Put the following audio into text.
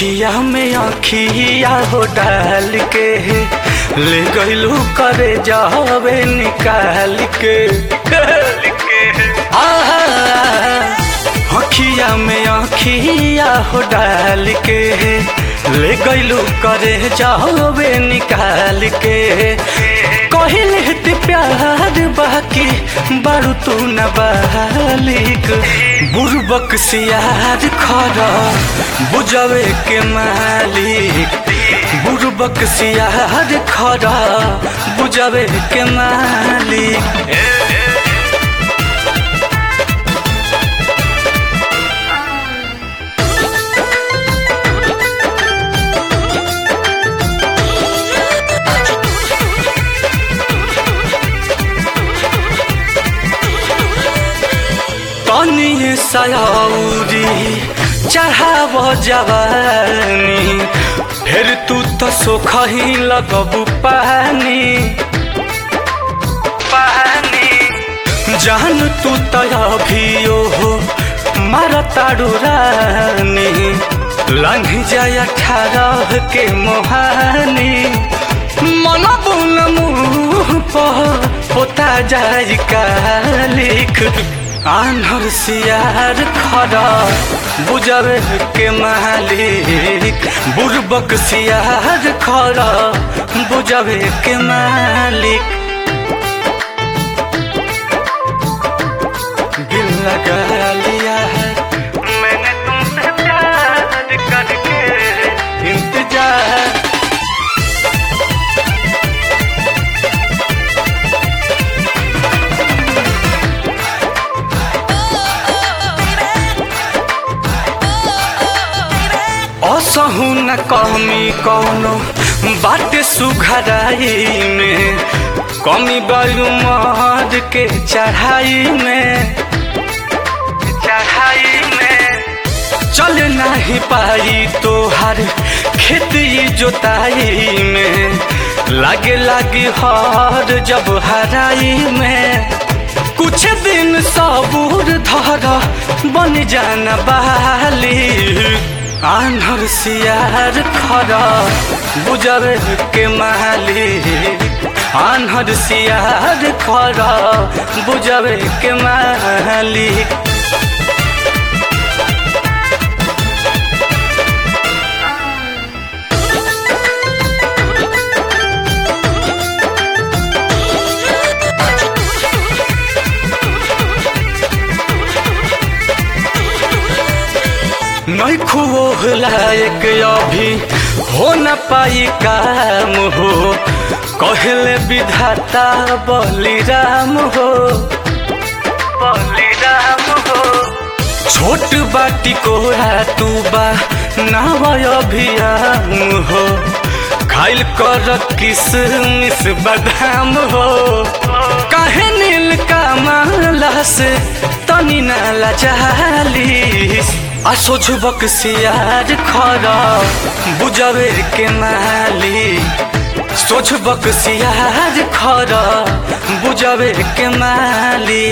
अखिया में अखिया हो डाल के ले गईलू करे जावे निकाल के आहा, अखिया में अखिया हो डाल के ले गईलू करे जावे निकाल के कहले ते प्यार बाकी बारू तू न बालिक बुरबक सियार खरा बुझावे के मालिक बुरबक सियार खरा बुझावे के मालिक तनी सयाउरी चढ़ाव जवानी फिर तू तो सोखही लगबू पानी पानी जान तू तो अभियो हो मार ताड़ू रानी लंघ जाय अठारह के मोहानी मन बुन मुँह पर होता जाय कालिक आन्हर सियार खरा बुझावे के मालिक बुरबक सियार खरा बुझावे के मालिक दिल लगा लिया है मैंने तुमसे प्यार करके इंतजार असहु न कमी कौनो बात सुघराई में कमी बायु मर्द के चढ़ाई में चढ़ाई में चल नहीं पाई तोहर खेती जोताई में लागे लागे हर जब हराई में कुछ दिन सबूर धर बन जाना बाली आन्हर सियार खरा बुझर के मालिक आन्हर सियार खरा बुझर के मालिक नहीं खुओ लायक अभी हो न पाई काम हो कहले विधाता बलिराम हो बलिराम हो छोट बाटी कोरा तू बा नाव अभियाम हो खाइल कर किसमिस बादाम हो काहे नील का माला से तनी नाला चालीस आ सोझबक सियार खरा बुझावे के माली सोझबक सियार खरा बुझावे के माली